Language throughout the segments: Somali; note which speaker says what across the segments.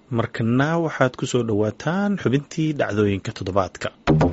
Speaker 1: markana waxaad ku soo dhowaataan xubintii dhacdooyinka toddobaadka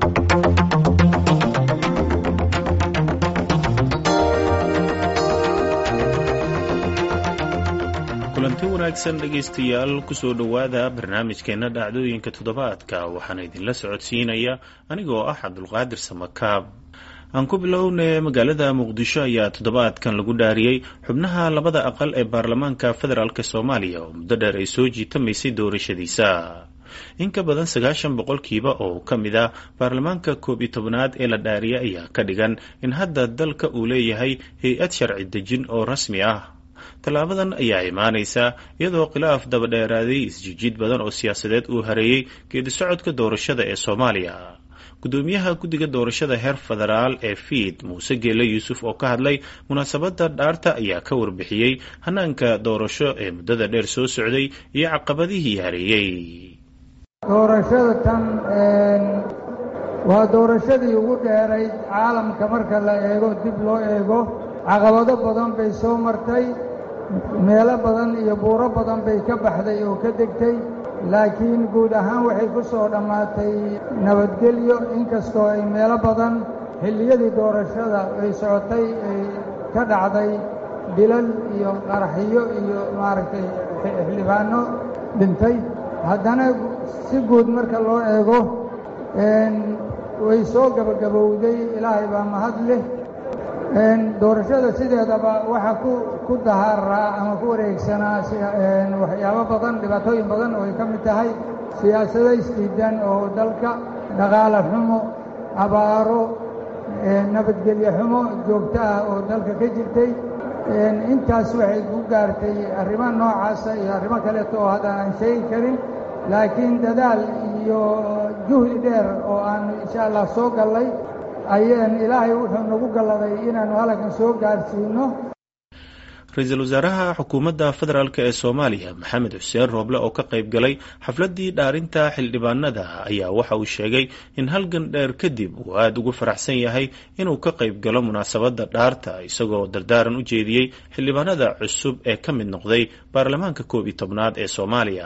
Speaker 1: kulanti wanaagsan dhegaystayaal kusoo dhowaada barnaamijkeena dhacdooyinka toddobaadka waxaana idinla socodsiinaya anigoo ah cabdulqaadir samakaab aan ku bilownay magaalada muqdisho ayaa toddobaadkan lagu dhaariyey xubnaha labada aqal ee baarlamaanka federaalk soomaaliya oo muddo dheer ay soo jiitamaysay doorashadiisa in ka badan sagaashan boqolkiiba oo ka mid ah baarlamaanka koob iyo tobnaad ee la dhaariyay ayaa ka dhigan in hadda dalka uu leeyahay hay-ad sharci dejin oo rasmi ah tallaabadan ayaa imaanaysa iyadoo khilaaf dabadheeraaday isjijiid badan oo siyaasadeed uu hareeyey geedi socodka doorashada ee soomaaliya gudoomiyaha guddiga doorashada heer federaal ee fiid muuse geele yuusuf oo ka hadlay munaasabadda dhaarta ayaa ka warbixiyey hanaanka doorasho ee muddada dheer soo socday iyo caqabadihii hareeyey
Speaker 2: doorashada tan waa doorashadii ugu dheerayd caalamka marka la eego dib loo eego caqabado badan bay soo martay meelo badan iyo buuro badan bay ka baxday oo ka degtay laakiin guud ahaan waxay ku soo dhammaatay nabadgelyo inkastoo ay meelo badan xilliyadii doorashada ay socotay ay ka dhacday dilal iyo qaraxyo iyo maaragtay xildhibaanno dhintay haddana si guud marka loo eego way soo gabagabowday ilaahay baa mahad leh doorashada sideedaba waxaa ku ku dahaaraa ama ku wareegsanaa waxyaabo badan dhibaatooyin badan oo ay ka mid tahay siyaasado isdiidan oo dalka dhaqaale xumo abaaro nabadgelyo xumo joogto ah oo dalka ka jirtay intaas waxay ku gaartay arrimo noocaasa iyo arrimo kaleeto oo haddaan aan sheegi karin laakiin dadaal iyo juhdi dheer oo aan insha allah soo gallay ayaan ilaahay wuxuu nagu galladay inaannu halkan soo gaarsiino
Speaker 1: ra-iisul wasaaraha xukuumadda federaalk ee soomaaliya maxamed xuseen rooble oo ka qayb galay xafladdii dhaarinta xildhibaanada ayaa waxa uu sheegay in halgan dheer kadib uu aada ugu faraxsan yahay inuu ka qayb galo munaasabadda dhaarta isagoo dardaaran u jeediyey xildhibaanada cusub ee ka mid noqday baarlamaanka koob iyo tobnaad ee soomaaliya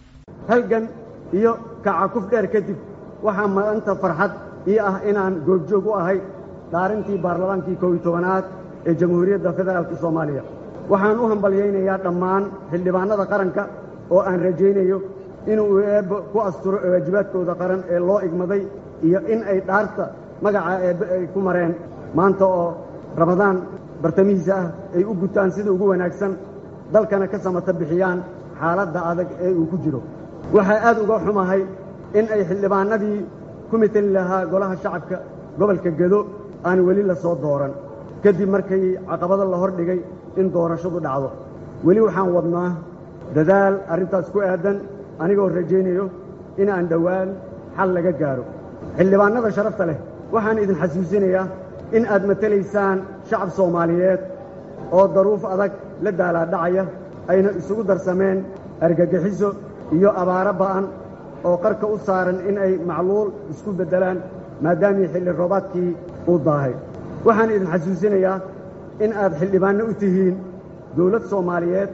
Speaker 3: halgan iyo kacakuf dheer kadib waxaa maanta farxad ii ah inaan goobjoog u ahay dhaarintii baarlamaankii koob iyo tobanaad ee jamhuuriyadda federaalka soomaaliya waxaan u hambalyaynayaa dhammaan xildhibaannada qaranka oo aan rajaynayo inuu eebbo ku asturo waajibaadkooda qaran ee loo igmaday iyo in ay dhaarta magaca eebbe ay ku mareen maanta oo ramadaan bartamihiisa ah ay u gutaan sida ugu wanaagsan dalkana ka samata bixiyaan xaaladda adag ee uu ku jiro waxaa aad uga xumahay in ay xildhibaannadii ku mitali lahaa golaha shacabka gobolka gedo aan weli la soo dooran kadib markay caqabado la hor dhigay in doorashadu dhacdo weli waxaan wadnaa dadaal arrintaas ku aadan anigoo rajaynayo inaan dhowaan xal laga gaaro xildhibaannada sharafta leh waxaan idin xasuusinayaa in aad matelaysaan shacab soomaaliyeed oo daruuf adag la daalaadhacaya ayna isugu darsameen argagixiso iyo abaaro ba'an oo qarka u saaran in ay macluul isku beddelaan maadaamii xilli roobaadkii uu daahay waxaan idin xasuusinayaa in aad xildhibaanno u tihiin dawlad soomaaliyeed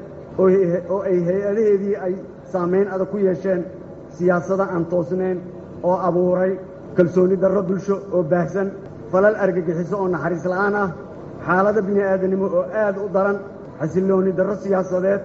Speaker 3: oo ay hay-adaheedii ay saamayn adag ku yeesheen siyaasada aan toosnayn oo abuuray kalsoonni darro bulsho oo baahsan falal argagixiso oo naxariis la'aan ah xaalado bini'aadanimo oo aad u daran xasilloonni darro siyaasadeed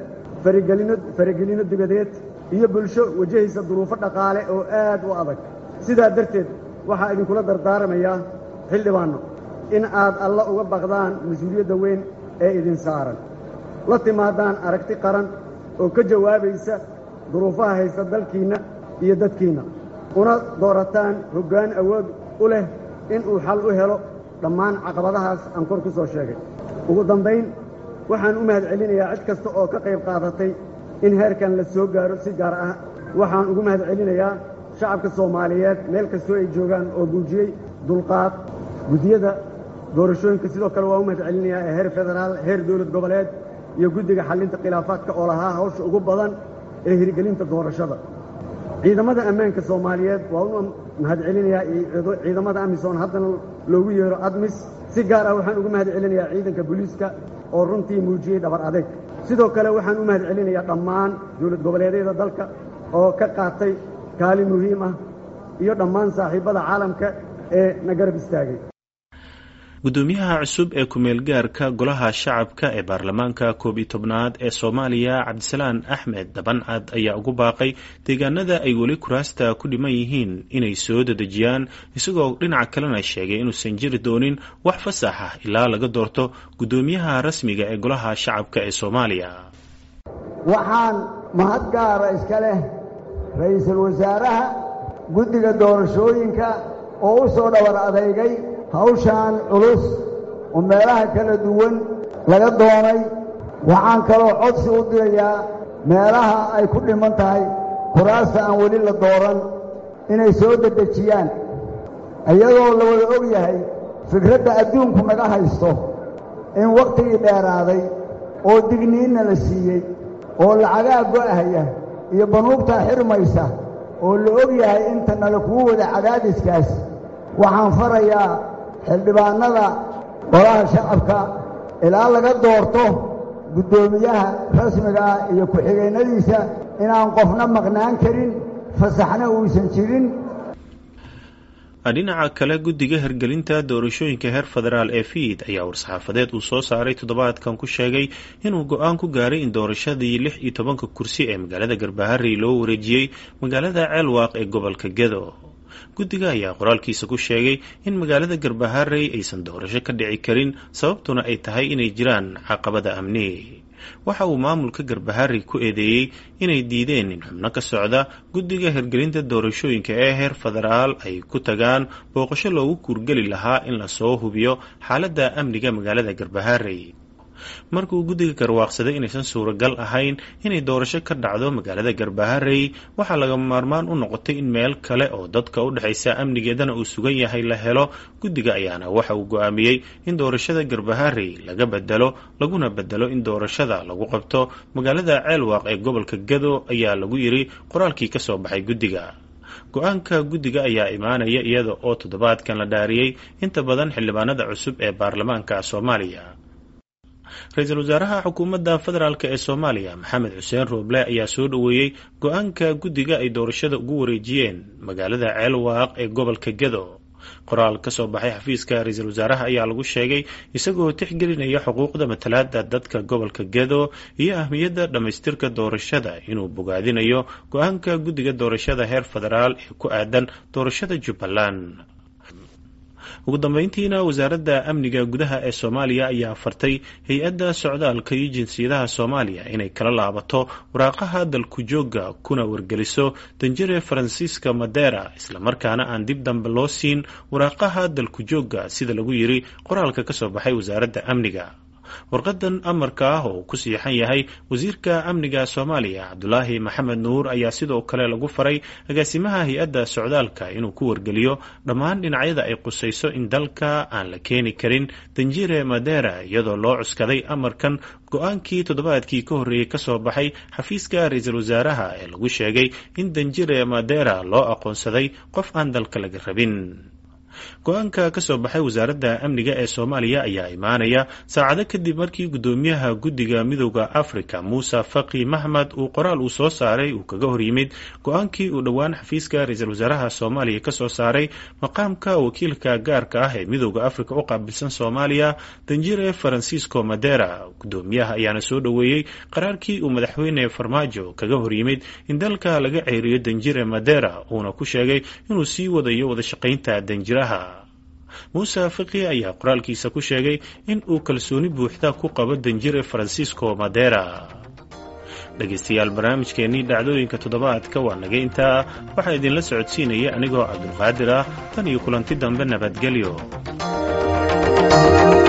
Speaker 3: faragelinno dibadeed iyo bulsho wajahaysa duruufo dhaqaale oo aad u adag sidaa darteed waxaa idinkula dardaaramayaa xildhibaanno in aad alla uga baqdaan mas-uuliyadda weyn ee idin saaran la timaadaan aragti qaran oo ka jawaabaysa duruufaha haysta dalkiinna iyo dadkiinna una doorataan hoggaan awood u leh inuu xal u helo dhammaan caqabadahaas aan kor ku soo sheegay ugu dambayn waxaan u mahad celinayaa cid kasta oo ka qayb qaadatay in heerkan la soo gaaro si gaar ah waxaan ugu mahad celinayaa shacabka soomaaliyeed meel kastoo ay joogaan oo muujiyey dulqaad guddiyada doorashooyinka sidoo kale waa u mahad celinayaa ee heer federaal heer dowlad goboleed iyo guddiga xallinta khilaafaadka oo lahaa hawsha ugu badan ee hirgelinta doorashada ciidamada ammaanka soomaaliyeed waa u mahad celinayaa ciidamada amisom haddana loogu yeero admis si gaar ah waxaan ugu mahad celinayaa ciidanka booliiska oo runtii muujiyey dhabar adeeg sidoo kale waxaan u mahad celinayaa dhammaan dowlad goboleedyada dalka oo ka qaatay kaalin muhiim ah iyo dhammaan saaxiibbada caalamka ee na garab istaagay
Speaker 1: guddoomiyaha cusub ee ku-meelgaarka golaha shacabka ee baarlamaanka koob iyo tobnaad ee soomaaliya cabdisalaan axmed dabancad ayaa ugu baaqay deegaanada ay weli kuraasta ku dhiman yihiin inay soo dadejiyaan isagoo dhinaca kalena sheegay inuusan jiri doonin wax fasax ah ilaa laga doorto guddoomiyaha rasmiga ee golaha shacabka ee soomaaliya
Speaker 4: waxaan mahad gaara iska leh ra'iisul wasaaraha guddiga doorashooyinka oo u soo dhabar adeygay hawshaan culus oo meelaha kala duwan laga doonay waxaan kaloo codsi u dirayaa meelaha ay ku dhiman tahay kuraasta aan weli la dooran inay soo dedejiyaan iyadoo la wada og yahay fikradda adduunku naga haysto in wakhtigii dheeraaday oo digniinna la siiyey oo lacagaa go'ahaya iyo banuubtaa xirmaysa oo la og yahay inta nala kugu wada cadaadiskaas waxaan farayaa xildhibaannada golaha shacabka ilaa laga doorto guddoomiyaha rasmiga ah iyo ku-xigeennadiisa inaan qofna maqnaan karin fasaxna uusan jirin
Speaker 1: dhinaca kale guddiga hirgelinta doorashooyinka heer federaal ee fiid ayaa war-saxaafadeed uu soo saaray toddobaadkan ku sheegay inuu go-aan ku gaaray in doorashadii lix iyo tobanka kursi ee magaalada garbaharey loo wareejiyey magaalada ceelwaaq ee gobolka gedo guddiga ayaa qoraalkiisa ku sheegay in magaalada garbaharey aysan doorasho ka dhici karin sababtuna ay tahay inay jiraan caqabada amni waxa uu maamulka garbaharey ku eedeeyey inay diideen in xubno ka socda guddiga hirgelinta doorashooyinka ee heer federaal ay ku tagaan booqasho loogu kuurgeli lahaa in lasoo hubiyo xaaladda amniga magaalada garbaharey markuu guddiga garwaaqsaday inaysan suuragal ahayn inay doorasho ka dhacdo magaalada garbaharey waxaa laga maarmaan u noqotay in meel kale oo dadka u dhexaysa amnigeedana uu sugan yahay la helo guddiga ayaana waxa uu go-aamiyey in doorashada garbaharey laga bedelo laguna bedelo in doorashada lagu qabto magaalada ceelwaaq ee gobolka gado ayaa lagu yiri qoraalkii kasoo baxay guddiga go-aanka guddiga ayaa imaanaya iyada oo toddobaadkan la dhaariyey inta badan xildhibaanada cusub ee baarlamaanka soomaaliya ra-iisul wasaaraha xukuumadda federaalk ee soomaaliya maxamed xuseen rooble ayaa soo dhoweeyey go-aanka guddiga ay doorashada ugu wareejiyeen magaalada ceelwaaq ee gobolka gedo qoraal ka soo baxay xafiiska ra-iisul wasaaraha ayaa lagu sheegay isagoo tixgelinaya xuquuqda matalaada dadka gobolka gedo iyo ahmiyadda dhammaystirka doorashada inuu bogaadinayo go-aanka guddiga doorashada heer federaal ee ku aadan doorashada jubbaland ugu dambeyntiina wasaaradda amniga gudaha ee soomaaliya ayaa fartay hay-adda socdaalka iyo jinsiyadaha soomaaliya inay kala laabato waraaqaha dalku joogga kuna wargeliso danjire faransiiska madera islamarkaana aan dib dambe loo siin waraaqaha dalku joogga sida lagu yiri qoraalka ka soo baxay wasaaradda amniga warqadan amarka ah oo ku siixan yahay wasiirka amniga soomaaliya cabdulaahi maxamed nuur ayaa sidoo kale lagu faray agaasimaha hay-adda socdaalka inuu ku wargeliyo dhammaan dhinacyada ay qusayso in dalka aan la keeni karin danjire madera iyadoo loo cuskaday amarkan go-aankii toddobaadkii ka horreeyey kasoo baxay xafiiska ra-iisul wasaaraha ee lagu sheegay in danjire madera loo aqoonsaday qof aan dalka laga rabin go-aanka ka soo baxay wasaaradda amniga ee soomaaliya ayaa imaanaya saacado kadib markii guddoomiyaha guddiga midooda africa muuse faqi mahmed uu qoraal uu soo saaray uu kaga hor yimid go-aankii uu dhowaan xafiiska ra-iisul wasaaraha soomaaliya kasoo saaray maqaamka wakiilka gaarka ah ee midooda africa u qaabilsan soomaaliya danjire farancisco madera guddoomiyaha ayaana soo dhoweeyey qaraarkii uu madaxweyne farmaajo kaga hor yimid in dalka laga ceeriyo danjire madera uuna ku sheegay inuu sii wadayo wadashaqaynta danjiraha muuse fiqi ayaa qoraalkiisa ku sheegay in uu kalsooni buuxda ku qabo danjire farancisco madera dhegaystayaal barnaamijkeennii dhacdooyinka toddobaadka waa naga intaa waxaa idinla socodsiinaya anigoo cabdulqaadir ah tan iyo kulanti dambe nabadgelyo